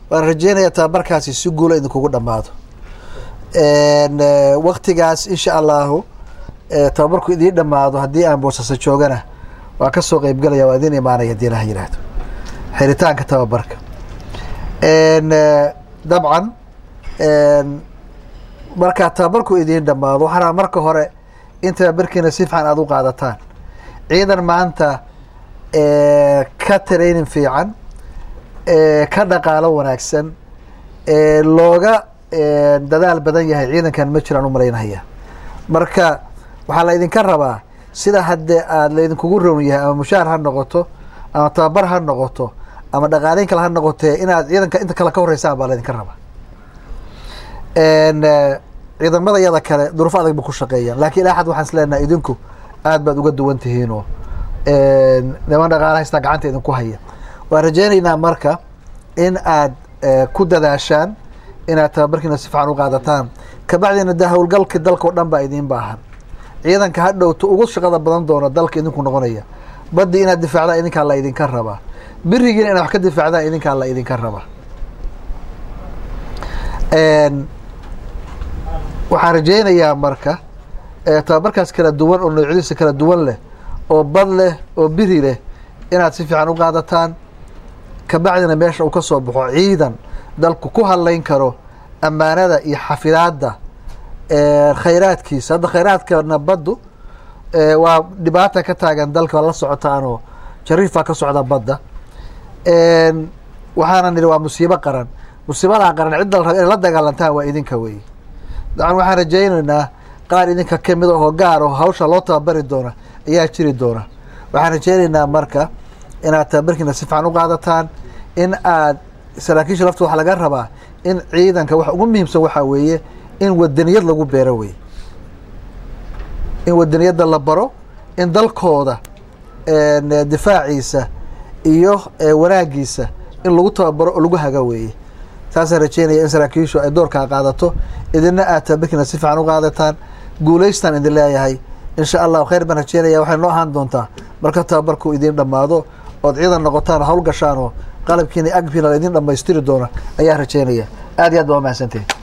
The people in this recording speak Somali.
waan rajeynayaa tababarkaasi si guula idinkugu dhammaado waktigaas insha allahu tababarku idiin dhammaado haddii aan boosasa joogana waan ka soo qeybgelaya waa idin imaanaya hadii ilaha yihahdo xiritaanka tababarka dabcan markaa tababarku idiin dhammaado waxaana marka hore in tababarkiina si fiican aada u qaadataan ciidan maanta ka training fiican ka dhaqaalo wanaagsan looga dadaal badan yahay ciidankan ma jiraan u malaynahaya marka waxaa la idinka rabaa sida haddee aada laydinkugu rown yahay ama mushaar ha noqoto ama tababar ha noqoto ama dhaqaaleyn kale ha noqotee inaad ciidanka inta kale ka horeysaan baa laydinka rabaa ciidamada yada kale duruufo adag ba ku shaqeeyaan laakiin ilaa xad waxaan is leenahay idinku aad baad uga duwan tihiinoo niman dhaqaala haystaa gacanta idinku haya waan rajeynaynaa marka in aad ku dadaashaan inaad tababarkiina si fiican u qaadataan kabacdina de howlgalka dalka o dhan baa idiin baahan ciidanka ha dhowto ugu shaqada badan doono dalka idinku noqonaya badii inaad difaacdaan idinkaa la idinka rabaa birigiina inaad wax ka difaacdaan idinkaa la idinka rabaa waxaan rajeynayaa marka tababarkaas kala duwan oo noocyadiisa kala duwan leh oo bad leh oo biri leh inaad si fiican u qaadataan kabacdina meesha uu ka soo baxo ciidan dalku ku hadlayn karo ammaanada iyo xafidaadda khayraadkiisa hadda khayraadkana baddu waa dhibaata ka taagan dalka waa la socotaanoo jariifaa ka socda badda waxaana nidhi waa musiibo qaran musiibadaa qaran cidda la raba inay la dagaalantaan waa idinka weeye dacan waxaan rajaynaynaa qaar idinka kamid ahoo gaar oo hawsha loo tababari doona ayaa jiri doona waxaan rajaynaynaa marka inaad tababarkiina si fiican u qaadataan in aad saraakiisha lafta waxaa laga rabaa in ciidanka waxa ugu muhiimsan waxaa weeye in wadaniyad lagu beero wey in wadaniyadda la baro in dalkooda difaaciisa iyo wanaagiisa in lagu tababaro oo lagu haga weeye saasaan rajeynaya in saraakiishu ay doorkaa qaadato idina aad tababarkiina si fiican u qaadataan guulaystaan idin leeyahay insha allahu khayr baan rajeynaya waxay noo ahaan doontaa marka tababarku idiin dhammaado ood ciidan noqotaan hawl gashaan oo qalabkiina agbiina la idin dhamaystiri doona ayaa rajeynaya aad iyo aad baa umahadsantihin